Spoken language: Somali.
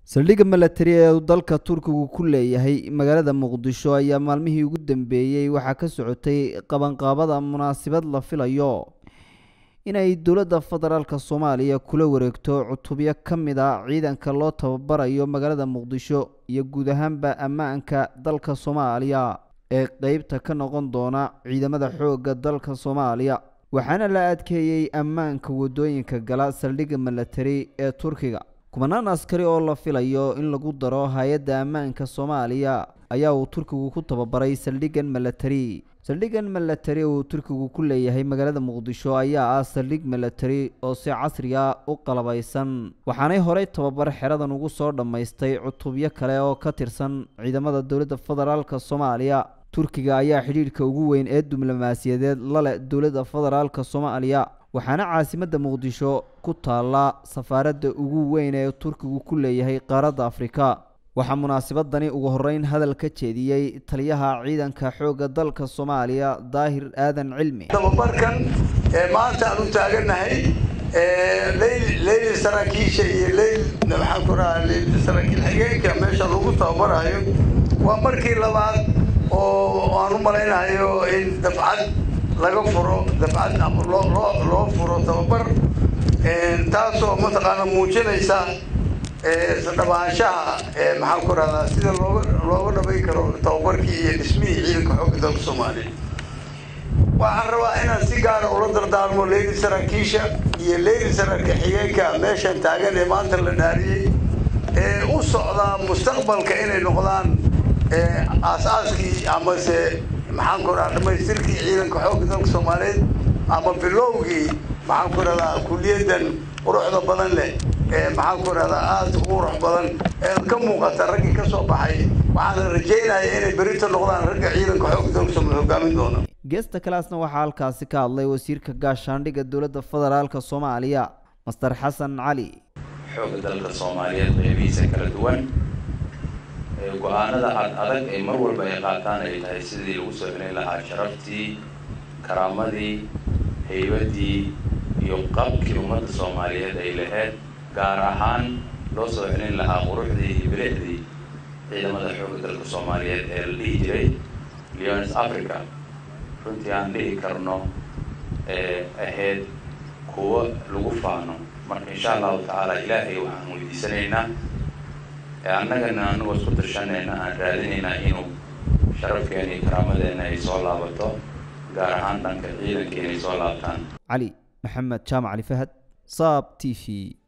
saldhigga milatari ee uu dalka turkigu ku leeyahay magaalada muqdisho ayaa maalmihii ugu dambeeyey waxaa ka socotay qabanqaabada munaasabad la filayo inay dowladda federaalka soomaaliya kula wareegto cutubyo ka mid a ciidanka loo tababarayo magaalada muqdisho iyo guud ahaanba ammaanka dalka soomaaliya ee qeybta ka noqon doona ciidamada xoogga dalka soomaaliya waxaana la adkeeyey ammaanka wadooyinka gala saldhigga milatari ee turkiga kumanaan askari oo la filayo in lagu daro hay-adda ammaanka soomaaliya ayaa uu turkigu ku tababaray saldhiggan milatari saldhiggan milatari uu turkigu ku leeyahay magaalada muqdisho ayaa ah saldhig milatari oo si casriga u qalabaysan waxaanay horey tababar xeradan ugu soo dhammaystay cutubyo kale oo ka tirsan ciidamada dowladda federaalka soomaaliya turkiga ayaa xidhiidhka ugu weyn ee diblomaasiyadeed la leh dowladda federaalka soomaaliya waxaana caasimadda muqdisho ku taalla safaaradda ugu weyn ee turkigu ku leeyahay qaaradda afrika waxaa munaasabadani ugu horeyn hadal ka jeediyey taliyaha ciidanka xoogga dalka soomaaliya daahir aadan cilmi tababarkan ee maanta aan u taagannahay leyli saraakiisha iyo leyl maxaan ku rahaa leyl saraakiil xigeenka meesha lagu tababarayo waa markii labaad oo aan u malaynayo in dafcad laga furo dafcad ama loo loo loo furo tababar taasoo mataqaana muujinaysa isdhabaanshaha maxaan ku rahdaa sida looga looga dhabayn karo tababarkii iyo dhismihii ciidanka xoogga dalka soomaaliya waxaan rabaa inaan si gaara ula dardaarmo leyli saraakiisha iyo leyli saraakiil xigeenka meeshan taagan ee maanta la dhaariyey ee u socdaa mustaqbalka inay noqdaan aas-aaskii amase maxaan ku rahaa dhamaystirkii ciidanka xoogga dalka soomaaliyeed ama bilowgii maxaan ku rahdaa kuliyaddan quruxda badan leh ee maxaan ku rahdaa aada u qurux badan ee ka muuqata raggii ka soo baxay waxaana rajeynaya inay berito noqdaan ragga ciidanka xoogga dalka soomaaliya hogaamin doona geesta kalaasna waxaa halkaasi ka hadlay wasiirka gaashaandhigga dowladda federaalka soomaaliya master xasan cali xoogga dalka soomaaliyeed qeybihiisa kala duwan go-aanada ad adag ee mar walba ay qaataan ay tahay sidii lagu soo celin lahaa sharaftii karaamadii haybadii iyo qabkii ummadda soomaaliyeed ay lahayd gaar ahaan loo soo celin lahaa quruxdii iyo bilicdii ciidamada xoogga dalka soomaaliyeed ee la dhihi jiray leones africa runtii aan dhihi karno ee ahayd kuwo lagu faano marka insha allahu tacaala ilaahay waxaan weydiisanaynaa annagana anagoo isku tashanayna aan raadinaynaa inuu sharafkeena iyo karaamadeenna ay soo laabato gaar ahaan dhanka ciidankeena ay soo laabtaan cali maxamed jaamac cali fahad saab t v